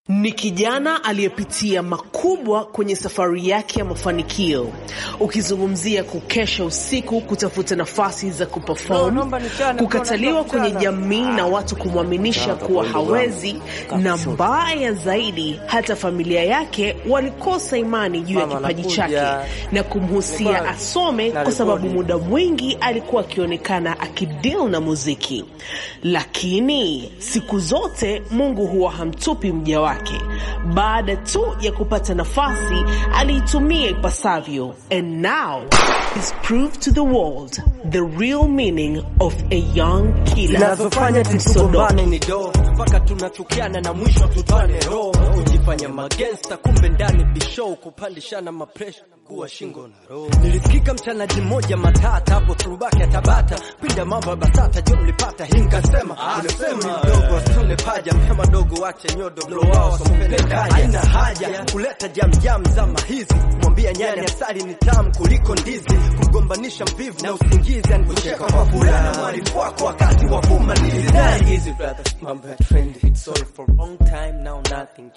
Ni kijana aliyepitia makubwa kwenye safari yake ya mafanikio. Ukizungumzia kukesha usiku kutafuta nafasi za kuperform, kukataliwa kwenye jamii na watu kumwaminisha kuwa hawezi, na mbaya zaidi, hata familia yake walikosa imani juu ya kipaji chake na kumhusia asome, kwa sababu muda mwingi alikuwa akionekana akideal na muziki. Lakini siku zote Mungu huwa hamtupi mja wake. Baada tu ya kupata nafasi aliitumia ipasavyo, and now is proved to the world the real meaning of a young killer. zinazofanya tusigombane ni do mpaka tunachukiana na mwisho tutane roho kujifanya magensta kumbe ndani bishow kupandishana mapresha kuwa shingo na roho nilisikika mchanaji mmoja matata hapo turubaki ya tabata pinda mambo ya basata jo mlipata hii nkasema unasema mdogo asitune paja mhema dogo wache nyodo blow wao sompenda haina haja kuleta jamjam zama hizi mwambia nyani asali ni tamu kuliko ndizi kumgombanisha mvivu na usingizi anikucheka kwa fulana mwarifu wako wakati wa kumalizi easy brothers mambo ya trendy it's all for long time now nothing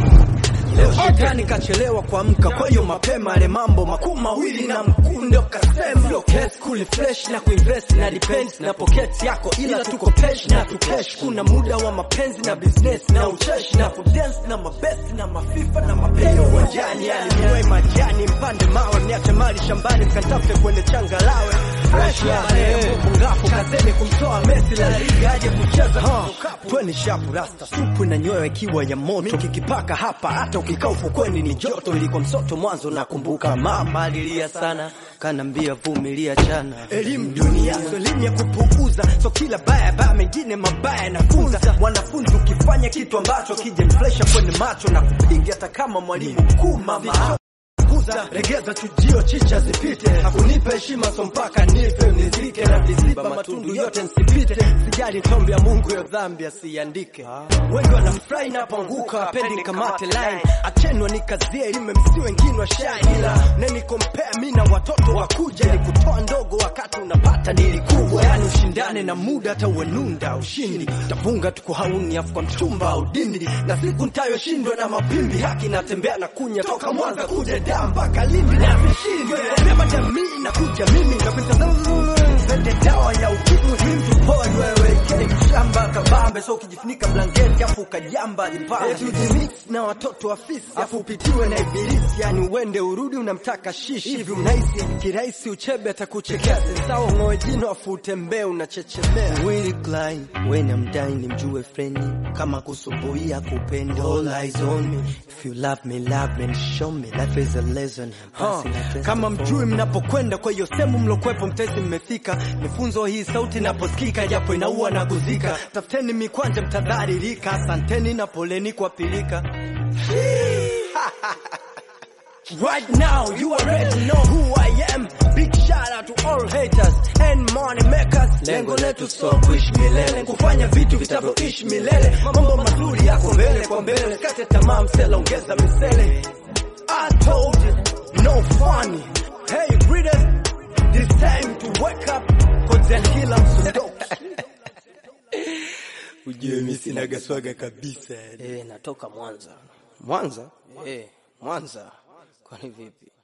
Leo shetani kachelewa kuamka, kwa hiyo mapema ale mambo makuu mawili na mkunde ukasema Sio case kuli fresh na kuinvest na depends na pocket yako, ila tuko pesh na tukesh. Kuna muda wa mapenzi na business na ucheshi na kudance na mabesti na mafifa na mapenzi uwanjani, yani niwe majani mpande mawe, niache mali shambani mkatafute kwenye changalawe fresh ya Mungu ngafu kazeni kumtoa Messi la liga aje kucheza tweni shapu rasta supu na nyoyo ikiwa ya moto kikipaka hapa hata ukikaa ufukweni ni joto ilikuwa msoto mwanzo nakumbuka mama alilia sana kanambia vumilia chana elimu dunia so elimu ya kupuuza so kila baya baya mengine mabaya nafunza wanafunzi ukifanya kitu ambacho kija niflesha kwenye macho na kupiga hata kama mwalimu mkuu mama kuza regeza chujio chicha zipite hakunipa heshima so mpaka nife nizike na viziba matundu yote nsipite sijali tombi ya mungu ya dhambi asiandike wengi wanafurahi napoanguka wapendi kamate line achenwa nikazie ilime msi wengine wa shine ila nenikompea mi na watoto wakuja ni kutoa ndogo wakati unapata dili kubwa yani ushindane na muda hata uenunda ushindi tapunga tuko hauni afu kwa mchumba au dindi na siku ntayoshindwa na mapimbi haki natembea na kunya toka mwanza kuja daa mpaka lindi na vishindwe sema jamii na kuja mimi na Zende dawa ya ukimwi mtu poi wewe kile mshamba kabambe so ukijifunika blanketi afu ukajamba jipambe tujimix na watoto wa fisi afu upitiwe na ibilisi yani uende urudi unamtaka shishi hivi unahisi kirahisi uchebe atakuchekea sensao ng'oe jino afu utembee unachechemea Willy Klein when I'm dying nimjue freni kama kusumbuia kupenda all eyes on me if you love me love me and show me life is a lesson huh. kama mjui mnapokwenda kwa hiyo sehemu mlokwepo mtezi mmefika nifunzo hii sauti naposikika japo inaua na kuzika tafuteni mikwanja mtadharirika asanteni na poleni kwa pilika Right now, you already know who I am. Big shout out to all haters and money makers. Lengo letu so kuishi milele, kufanya vitu vitavyoishi milele. Mambo mazuri yako mbele kwa mbele, kate tamaa msela, ongeza misele. I told you, no funny. Hey readers, this time to wake up, cause the killer msundoki. Ujue mimi sina gaswaga kabisa. Eh, natoka Mwanza. Mwanza? Eh, Mwanza. Kwani vipi?